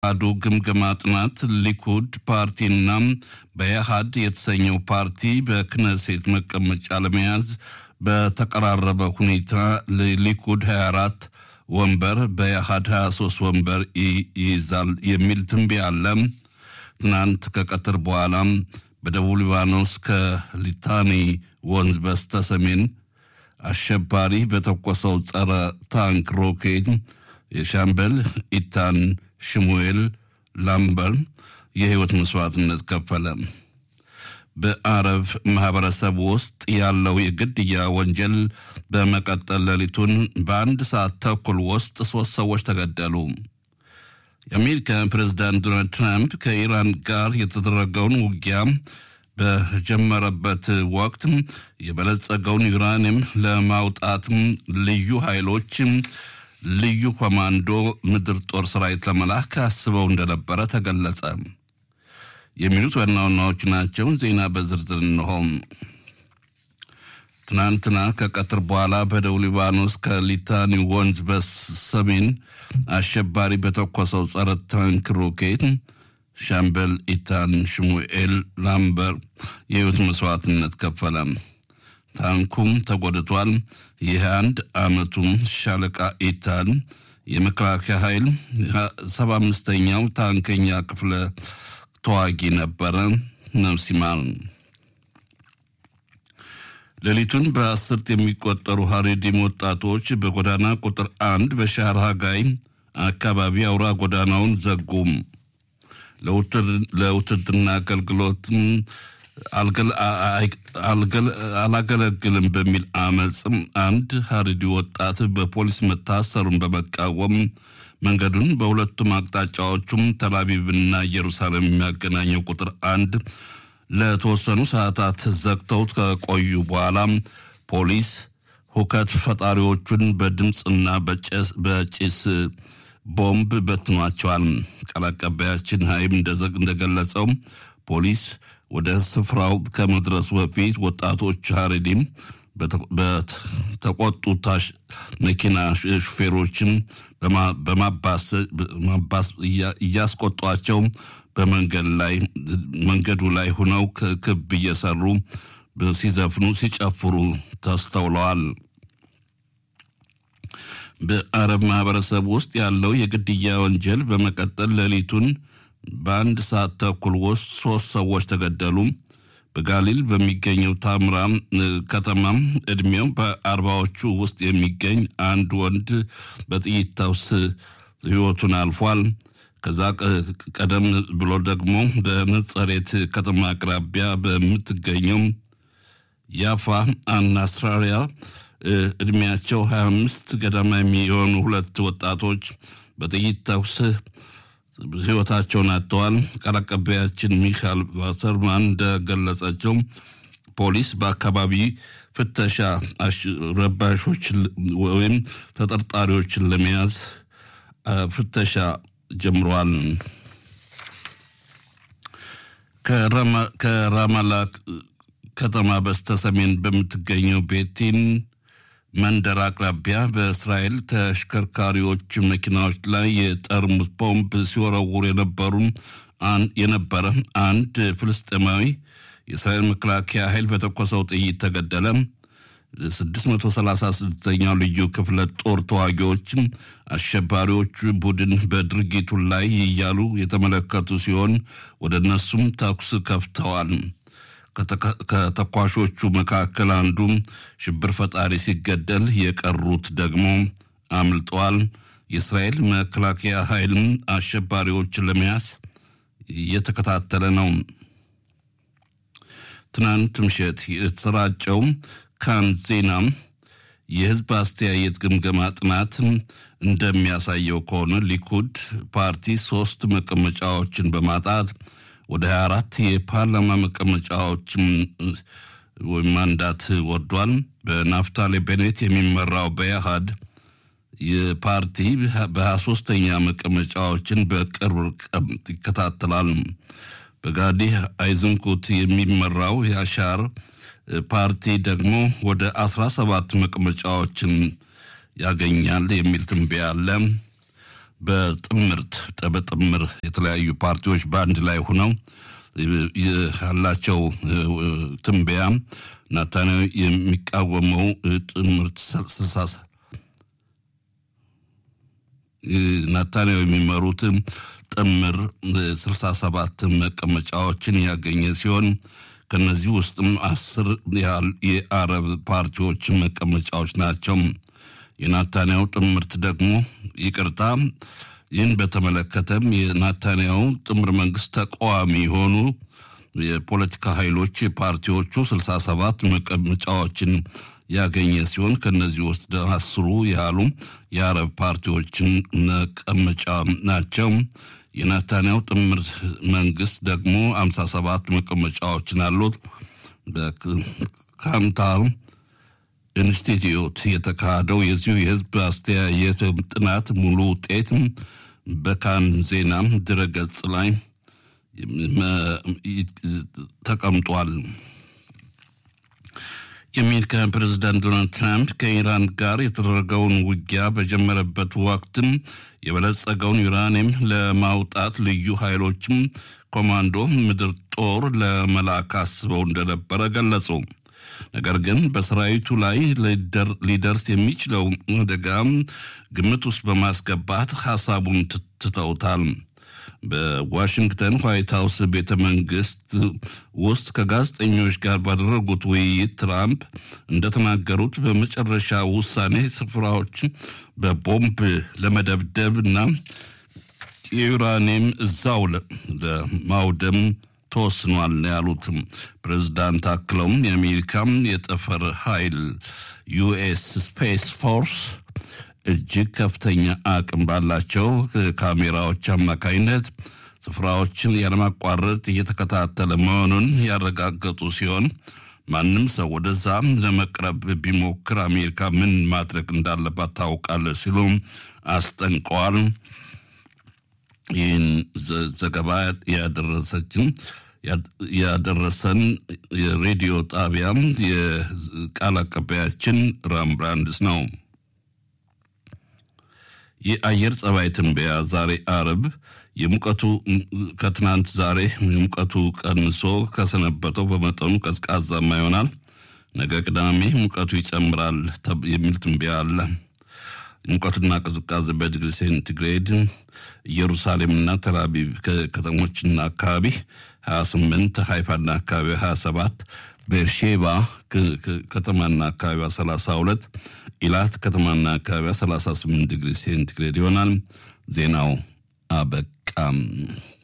አዱ ግምገማ ጥናት ሊኩድ ፓርቲና በኢህአድ የተሰኘው ፓርቲ በክነሴት መቀመጫ ለመያዝ በተቀራረበ ሁኔታ ሊኩድ 24 ወንበር በኢህአድ 23 ወንበር ይይዛል የሚል ትንበያ አለ። ትናንት ከቀትር በኋላ በደቡብ ሊባኖስ ከሊታኒ ወንዝ በስተ ሰሜን አሸባሪ በተኮሰው ጸረ ታንክ ሮኬት የሻምበል ኢታን ሽሙኤል ላምበር የህይወት መስዋዕትነት ከፈለ። በአረብ ማህበረሰብ ውስጥ ያለው የግድያ ወንጀል በመቀጠል ሌሊቱን በአንድ ሰዓት ተኩል ውስጥ ሶስት ሰዎች ተገደሉ። የአሜሪካ ፕሬዝዳንት ዶናልድ ትራምፕ ከኢራን ጋር የተደረገውን ውጊያ በጀመረበት ወቅት የበለጸገውን ዩራኒየም ለማውጣት ልዩ ኃይሎች ልዩ ኮማንዶ ምድር ጦር ሰራዊት ለመላክ አስበው እንደነበረ ተገለጸ። የሚሉት ዋና ዋናዎቹ ናቸው። ዜና በዝርዝር እንሆ። ትናንትና ከቀትር በኋላ በደቡብ ሊባኖስ ከሊታኒ ወንዝ በሰሜን አሸባሪ በተኮሰው ጸረ ታንክ ሮኬት ሻምበል ኢታን ሽሙኤል ላምበር የህይወት መስዋዕትነት ከፈለ። ታንኩም ተጎድቷል። ይህ አንድ አመቱም ሻለቃ ኢታን የመከላከያ ኃይል ሰባ አምስተኛው ታንከኛ ክፍለ ተዋጊ ነበረ። ነፍስ ይማር። ሌሊቱን በአስርት የሚቆጠሩ ሀሬዲም ወጣቶች በጎዳና ቁጥር አንድ በሻር ሃጋይ አካባቢ አውራ ጎዳናውን ዘጉም። ለውትድርና አገልግሎት አላገለግልም በሚል አመፅም አንድ ሀሪዲ ወጣት በፖሊስ መታሰሩን በመቃወም መንገዱን በሁለቱም አቅጣጫዎቹም ተላቪቭና ኢየሩሳሌም የሚያገናኘው ቁጥር አንድ ለተወሰኑ ሰዓታት ዘግተው ከቆዩ በኋላ ፖሊስ ሁከት ፈጣሪዎቹን በድምፅና በጭስ ቦምብ በትኗቸዋል። ቃል አቀባያችን ሀይም እንደገለጸው ፖሊስ ወደ ስፍራው ከመድረሱ በፊት ወጣቶች ሀሬዲም በተቆጡ መኪና ሹፌሮችን በማባስ እያስቆጧቸው በመንገድ ላይ መንገዱ ላይ ሆነው ክብ እየሰሩ ሲዘፍኑ ሲጨፍሩ ተስተውለዋል። በአረብ ማህበረሰብ ውስጥ ያለው የግድያ ወንጀል በመቀጠል ሌሊቱን በአንድ ሰዓት ተኩል ውስጥ ሶስት ሰዎች ተገደሉ። በጋሊል በሚገኘው ታምራ ከተማ እድሜው በአርባዎቹ ውስጥ የሚገኝ አንድ ወንድ በጥይት ተኩስ ህይወቱን አልፏል። ከዛ ቀደም ብሎ ደግሞ በነጸሬት ከተማ አቅራቢያ በምትገኘው ያፋ አናስራሪያ እድሜያቸው 25 ገደማ የሚሆኑ ሁለት ወጣቶች በጥይት ተኩስ ህይወታቸውን አጥተዋል። ቃል አቀባያችን ሚካኤል ቫሰርማን እንደገለጸችው ፖሊስ በአካባቢ ፍተሻ ረባሾች ወይም ተጠርጣሪዎችን ለመያዝ ፍተሻ ጀምሯል። ከራማላ ከተማ በስተሰሜን በምትገኘው ቤቲን መንደር አቅራቢያ በእስራኤል ተሽከርካሪዎች መኪናዎች ላይ የጠርሙስ ቦምብ ሲወረውሩ የነበሩ የነበረ አንድ ፍልስጤማዊ የእስራኤል መከላከያ ኃይል በተኮሰው ጥይት ተገደለ። 636ኛው ልዩ ክፍለ ጦር ተዋጊዎች አሸባሪዎቹ ቡድን በድርጊቱ ላይ እያሉ የተመለከቱ ሲሆን ወደ እነሱም ተኩስ ከፍተዋል። ከተኳሾቹ መካከል አንዱ ሽብር ፈጣሪ ሲገደል የቀሩት ደግሞ አምልጠዋል። የእስራኤል መከላከያ ኃይልም አሸባሪዎችን ለመያዝ እየተከታተለ ነው። ትናንት ምሽት የተሰራጨው ካን ዜና የህዝብ አስተያየት ግምገማ ጥናት እንደሚያሳየው ከሆነ ሊኩድ ፓርቲ ሶስት መቀመጫዎችን በማጣት ወደ 24 የፓርላማ መቀመጫዎች ወይም ማንዳት ወርዷል። በናፍታሌ ቤኔት የሚመራው በኢህአድ የፓርቲ በ23ኛ መቀመጫዎችን በቅርብ ርቀት ይከታተላል። በጋዲ አይዝንኩት የሚመራው የአሻር ፓርቲ ደግሞ ወደ 17 መቀመጫዎችን ያገኛል የሚል ትንበያ አለ። በጥምርት በጥምር የተለያዩ ፓርቲዎች በአንድ ላይ ሆነው ያላቸው ትንበያ ናታንያሁ የሚቃወመው ጥምርት ስልሳ ናታንያሁ የሚመሩት ጥምር ስልሳ ሰባት መቀመጫዎችን ያገኘ ሲሆን ከነዚህ ውስጥም አስር ያህል የአረብ ፓርቲዎች መቀመጫዎች ናቸው። የናታንያሁ ጥምርት ደግሞ ይቅርታ፣ ይህን በተመለከተም የናታንያሁ ጥምር መንግስት ተቃዋሚ የሆኑ የፖለቲካ ኃይሎች ፓርቲዎቹ ስልሳ ሰባት መቀመጫዎችን ያገኘ ሲሆን ከነዚህ ውስጥ አስሩ ያህሉ የአረብ ፓርቲዎችን መቀመጫ ናቸው። የናታንያሁ ጥምር መንግስት ደግሞ አምሳ ሰባት መቀመጫዎችን አሉት። በካንታር ኢንስቲትዩት የተካሄደው የዚሁ የህዝብ አስተያየት ጥናት ሙሉ ውጤት በካን ዜና ድረገጽ ላይ ተቀምጧል። የአሜሪካ ፕሬዝዳንት ዶናልድ ትራምፕ ከኢራን ጋር የተደረገውን ውጊያ በጀመረበት ወቅትም የበለጸገውን ዩራኒየም ለማውጣት ልዩ ኃይሎችም ኮማንዶ ምድር ጦር ለመላክ አስበው እንደነበረ ገለጹ። ነገር ግን በሰራዊቱ ላይ ሊደርስ የሚችለው አደጋ ግምት ውስጥ በማስገባት ሀሳቡን ትተውታል። በዋሽንግተን ዋይት ሀውስ ቤተ መንግስት ውስጥ ከጋዜጠኞች ጋር ባደረጉት ውይይት ትራምፕ እንደተናገሩት በመጨረሻ ውሳኔ ስፍራዎች በቦምብ ለመደብደብ እና የዩራኒየም እዛው ለማውደም ተወስኗል ያሉት ፕሬዝዳንት አክለውም የአሜሪካም የጠፈር ኃይል ዩኤስ ስፔስ ፎርስ እጅግ ከፍተኛ አቅም ባላቸው ካሜራዎች አማካኝነት ስፍራዎችን ያለማቋረጥ እየተከታተለ መሆኑን ያረጋገጡ ሲሆን ማንም ሰው ወደዛ ለመቅረብ ቢሞክር አሜሪካ ምን ማድረግ እንዳለባት ታውቃለች ሲሉ አስጠንቀዋል። ይህን ዘገባ ያደረሰችን ያደረሰን የሬዲዮ ጣቢያ የቃል አቀባያችን ራምብራንድስ ነው። የአየር ጸባይ ትንበያ ዛሬ አርብ የሙቀቱ ከትናንት ዛሬ የሙቀቱ ቀንሶ ከሰነበተው በመጠኑ ቀዝቃዛማ ይሆናል። ነገ ቅዳሜ ሙቀቱ ይጨምራል የሚል ትንበያ አለ። ሙቀቱና ቅዝቃዜ በዲግሪ ሴንቲግሬድ ኢየሩሳሌምና ተልአቪቭ ከተሞችና አካባቢ 28፣ ሃይፋና አካባቢ 27፣ ቤርሼባ ከተማና አካባቢዋ 32፣ ኢላት ከተማና አካባቢዋ 38 ዲግሪ ሴንቲግሬድ ይሆናል። ዜናው አበቃም።